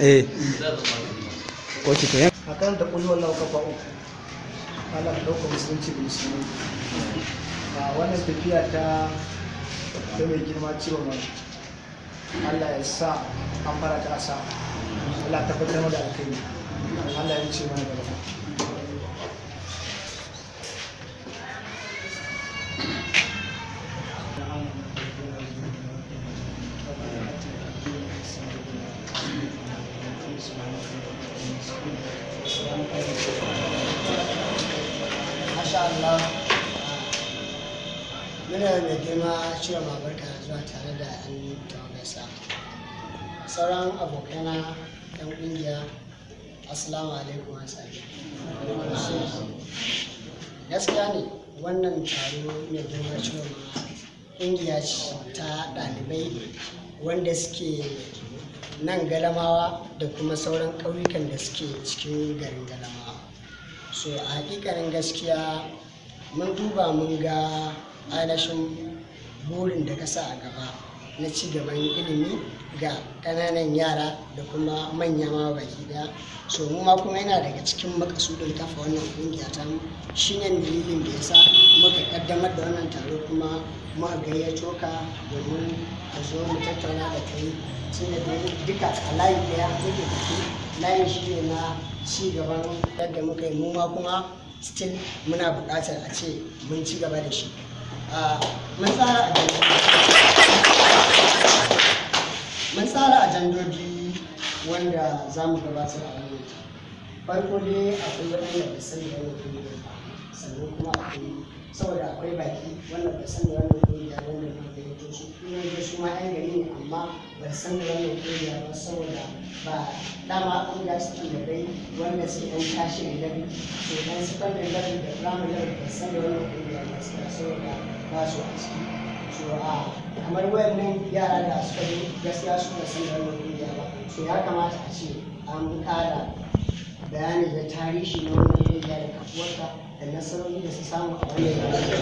eh ko ki to yan a kan da kulwar lau kafa uku Allah ka ɗauka musulunci da musulmi a wannan tafiya ta ta mai girma ciwon wani Allah ya sa an fara ta asa Allah ta tabbatar da alkai Allah ya ce mana gaba Masha Allah. Muna mai girma cewa mabarka zuwa tare da yan tawagarsa. Sauran abokaina yan ƙungiya, Assalamu alaikum wa Gaskiya ne wannan taro mai girma cewa ƙungiya ce ta ɗalibai wanda suke nan galamawa da kuma sauran ƙauyukan da suke cikin garin galamawa. so a hakikanin gaskiya mun duba mun ga ainihin burin da ka sa a gaba na ci gaban ilimi ga ƙananan yara da kuma manya ma baki daya so mu ma kuma yana daga cikin makasudin kafa wannan kungiya ta mu shine dalilin da yasa muka kaddamar da wannan taro kuma muka gayyato ka domin a zo mu tattauna da kai tunda dai duka a layi daya muke tafi layin shi ne na ci gaban yadda muka yi mu ma kuma still muna buƙatar a ce mun ci gaba da shi Ah, mun tsara ajandoji mun tsara ajandoji wanda za mu gabatar a wannan farko dai akwai waɗanda ba sani da wannan kungiyar ba sannan kuma akwai saboda akwai baki wanda ba sani da wannan kungiya wanda na gayyato su kuma da su ma yan gari ne amma ba san da wannan kungiya ba saboda ba dama kungiya su da dai wanda sai yan tashi da gari to dan secondary level da primary level ba san da wannan kungiya ba saboda ba su a ciki so a kamar wayannan yara da suka yi gaskiya su ba san da wannan kungiya ba so ya kamata a ce an kara bayani da tarihi na wannan kungiya da kafuwarta da nasarori da su samu a wannan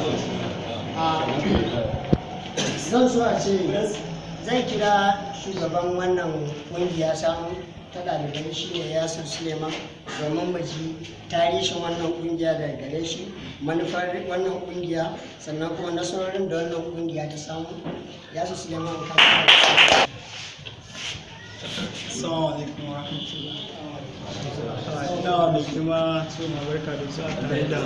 a zan so a ce zai kira shugaban wannan kungiya samu ta ɗalibai shi ne yasir suleiman domin mu ji tarihin wannan kungiya daga gare shi manufar wannan kungiya sannan kuma nasarorin da wannan kungiya ta samu yasir suleiman ka Assalamu alaikum wa rahmatullah. Ina mai girma suna barka da zuwa tare da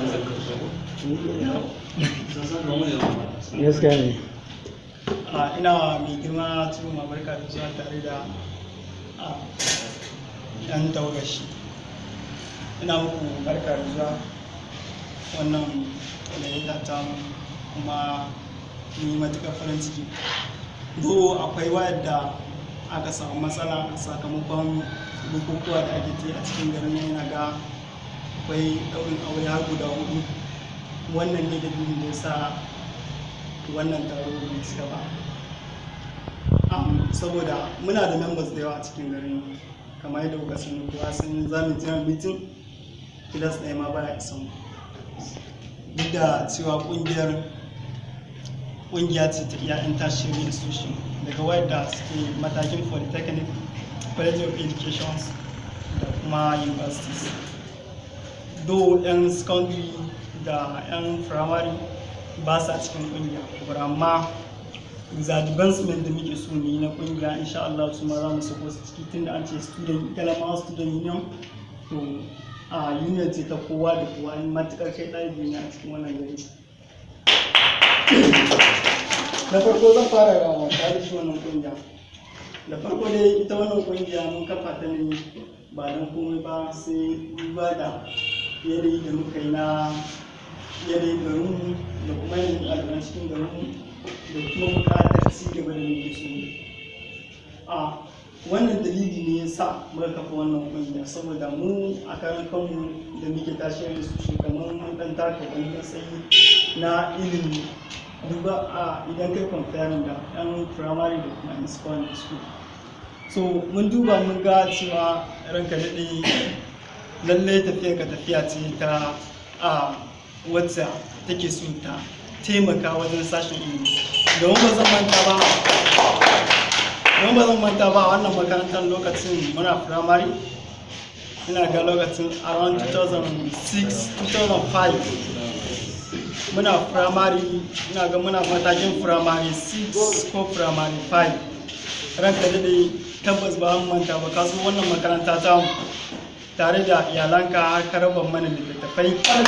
gaskiya ne Ah, ina mai girma suna barka da zuwa tare da ah, yan taurashi. Ina muku barka da zuwa wannan gayyata ta mu kuma mun yi matuƙar farin ciki. Do akwai wayar aka samu matsala sakamakon bukukuwa da ake ta yi a cikin garin nan yana ga akwai ɗaurin aure har guda hudu wannan ne dalilin da ya sa wannan taro bai cika ba Am, saboda muna da members da yawa a cikin garin kamar yadda kuka sani kowa sun za mu je mitin kilas ɗaya ma baya isan duk da cewa ƙungiyar ƙungiya ce ta iya tertiary institution daga wadda suke matakin polytechnic college of education da kuma universities do yan secondary da yan primary ba sa cikin kungiya but amma with advancement da muke so mu yi na kungiya insha Allah su ma za mu sako su ciki tunda an ce student galama student union to a union ce ta kowa da kowa in matukar kai ɗalibi ne a cikin wannan gari da farko zan fara da tarihi wannan kungiya da farko dai ita wannan kungiya mun kafa ta ne ba don komai ba sai duba da yanayi da muka yi na yanayin garinmu da kuma yanayin ɗaliban cikin garinmu da kuma buƙatar ci gaba da muke so a wannan dalili ne ya sa muka kafa wannan kungiya saboda mu a karan kanmu da muke tashi da su kamar mun ɗan taka wani matsayi na ilimi duba a idan kai comparing da yan primary da kuma yan secondary school so mun duba mun ga cewa ranka daɗe lallai tafiya ka tafiya ce ta a wacce take so ta taimaka wajen sashen ilimi domin ba zan manta ba don ba zan manta ba a wannan makarantar lokacin muna firamare ina ga lokacin around 2006 2005 muna firamare ina ga muna matakin firamare 6 ko firamare 5 ranka daɗe tabbas ba an manta ba kasu wannan makaranta ta mu tare da iyalanka har ka raba mana littattafai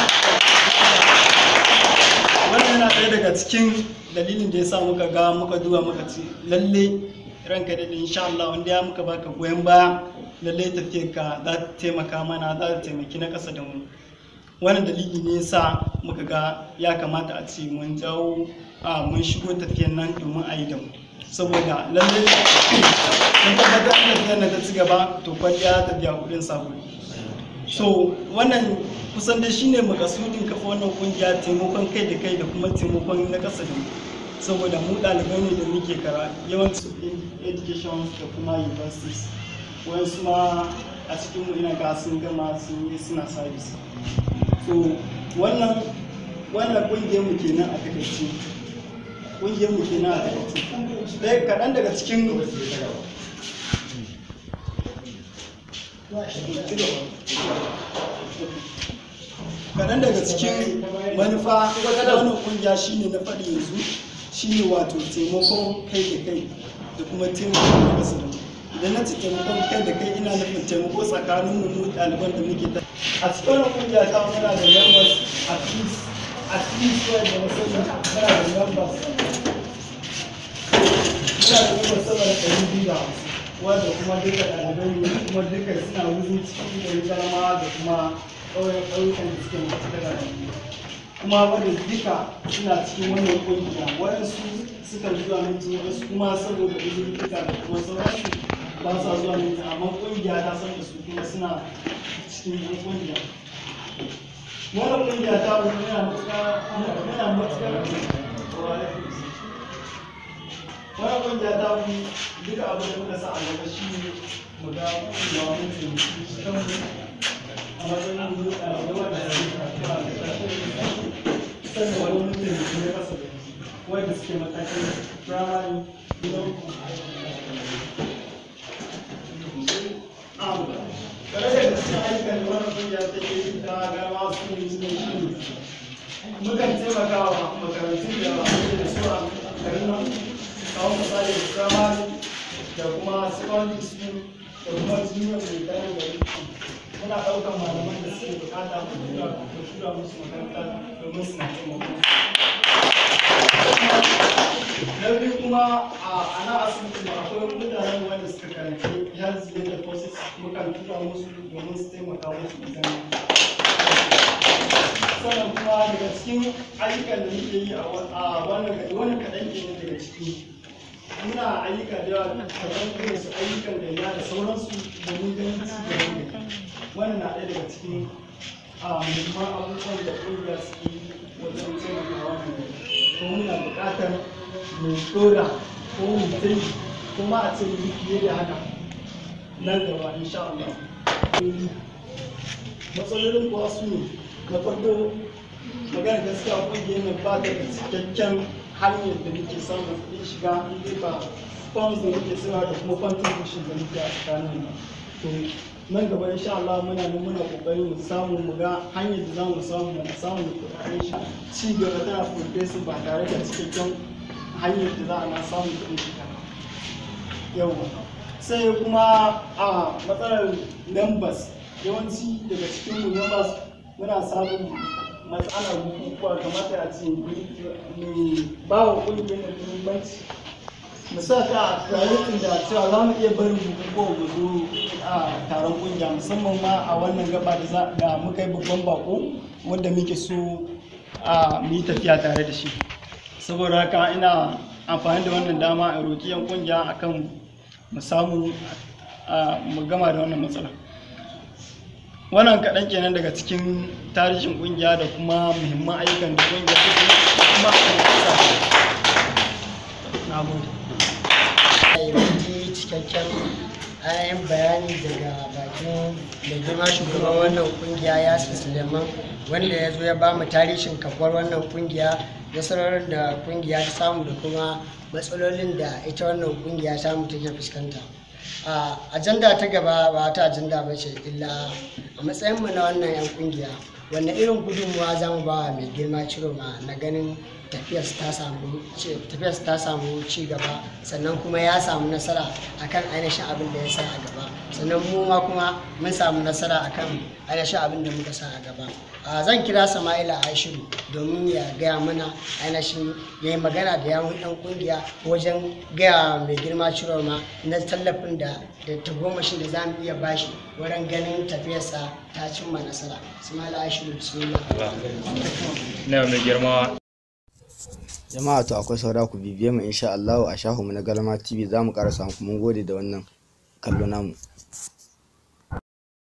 wannan yana ɗaya daga cikin dalilin da ya sa muka ga muka duba muka ci lalle ranka da insha Allah wanda ya muka baka goyon baya lalle tafiyar ka za ta taimaka mana za ta taimaki na ƙasa da mu wannan dalili ne yasa muka ga ya kamata a ce mun jawo a mun shigo tafiyar nan domin a yi da mu saboda lalle mun tabbatar da tafiyar nan ta ci gaba to kwalliya ta biya kuɗin sabulu so wannan kusan dai shine makasudin kafa wannan kungiya taimakon kai da kai da kuma taimakon na ƙasa da mu saboda mu ɗalibai ne da muke kara yawanci education da kuma universities wayansu ma a cikin mu ina ga sun gama sun yi suna service so wannan wannan kungiyar mu kenan a takaice kungiyar mu kenan a takaice dai kaɗan daga cikin kaɗan daga cikin manufa na wannan kungiya shine na faɗi yanzu shine wato taimakon kai da kai da kuma taimakon na ƙasa da idan na ce taimakon kai da kai ina nufin taimako tsakanin mu ɗaliban da muke ta a cikin wannan kungiya ta muna da members at least at least wanda na sani muna da members muna da members sama da ɗari biyu da hamsin wanda kuma duka ɗalibai ne kuma duka suna wuzin cikin gari garama da kuma ƙauyen ƙauyukan da suke masu da kuma wanda duka suna cikin wannan ƙungiya waɗansu suka zuwa minti waɗansu kuma saboda uzurtuka da kuma sauransu ba sa zuwa minti amma ƙungiya ta san da su kuma suna cikin yan ƙungiya wannan ƙungiya ta wani yana matuƙar yana matuƙar wannan ƙungiya ta wani duka abin da muka sa a gaba shi ne mu ga ƙungiya wani taimaki kanmu a matsayin mu ɗalibai wanda suke karatu a ƙarƙashin sannan wani mutum ne kasa da wanda suke matakin firamare gidan kare da cikin ayyukan da wannan kungiya ta ke yi ta gama su ne su ne shi mukan taimaka wa makarantun da ake da su a garin nan kawo misali firamare da kuma secondary school da kuma junior da tare da muna ɗaukar malaman da suke bukata mu tura mu tura musu makaranta domin su na taimako na biyu kuma a ana asibiti ma akwai mutanen wanda suka karanci health data process mukan tura musu domin su taimaka musu idan sannan kuma daga cikin ayyukan da muke yi a wannan gari wannan kaɗan ke daga ciki muna ayyuka da yawa kamar irin su ayyukan gayya da sauransu domin ganin ci gaban da wannan na ɗaya daga cikin a muhimman abubuwan da ƙungiya suke yi wajen taimakawa mu ko muna buƙatar mu ɗora ko mu tai kuma a ce mu yi fiye da haka nan gaba insha Allah matsalolin kuwa su ne na farko magana gaskiya ƙungiyar nan ba ta da cikakken hanyar da muke samun kuɗin shiga in dai ba funds da muke suna da kuma contribution da muke a tsakanin mu to nan gaba insha Allah muna nan muna kokari mu samu mu ga hanyar da zamu samu mu samu kuɗaɗen shi ci gaba tana progressing ba tare da cikakken hanyar da za a na samu kuɗin shiga yawa sai kuma a matsalar members yawanci daga cikin mu members muna samun matsalar bukukuwa kamata a ce mai ba wa ƙungiyar da muhimmanci mu sa ta a priority da cewa za mu iya barin bukukuwa mu zo a taron ƙungiya musamman ma a wannan gaba da za da muka yi babban bako wanda muke so a mu yi tafiya tare da shi saboda haka ina amfani da wannan dama a roƙi yan ƙungiya akan mu samu mu gama da wannan matsala wannan kaɗan kenan daga cikin tarihin ƙungiya da kuma muhimman ayyukan da ƙungiya take kuma na gode yi cikakken ayan bayani daga bakin da girma shugaban wannan kungiya yasir suleiman wanda ya zo ya ba mu tarihin kafuwar wannan kungiya nasarorin da kungiya ta samu da kuma matsalolin da ita wannan kungiya ta mu take fuskanta a ajanda ta gaba ba ta ajanda ba ce illa a matsayin mu na wannan yan kungiya wanne irin gudunmuwa za mu ba wa mai girma ciroma na ganin tafiyarsa ta samu ci- tafiyarsa ta samu ci gaba sannan kuma ya samu nasara akan ainihin abin da ya sa a gaba sannan mu ma kuma mun samu nasara akan ainihin abin da muka sa a gaba a zan kira sama'ila ashiru domin ya gaya mana ainihin ya yi magana da yawon yan kungiya wajen gaya mai girma ciroma na tallafin da da tagomashin da za mu iya bashi wurin ganin tafiyarsa ta cimma nasara sama'ila ashiru bismillah na mai girma jama'a to akwai saura ku bibiye mu insha Allah a shahu mu na Galma TV za mu ƙara samu mun gode da wannan kallo namu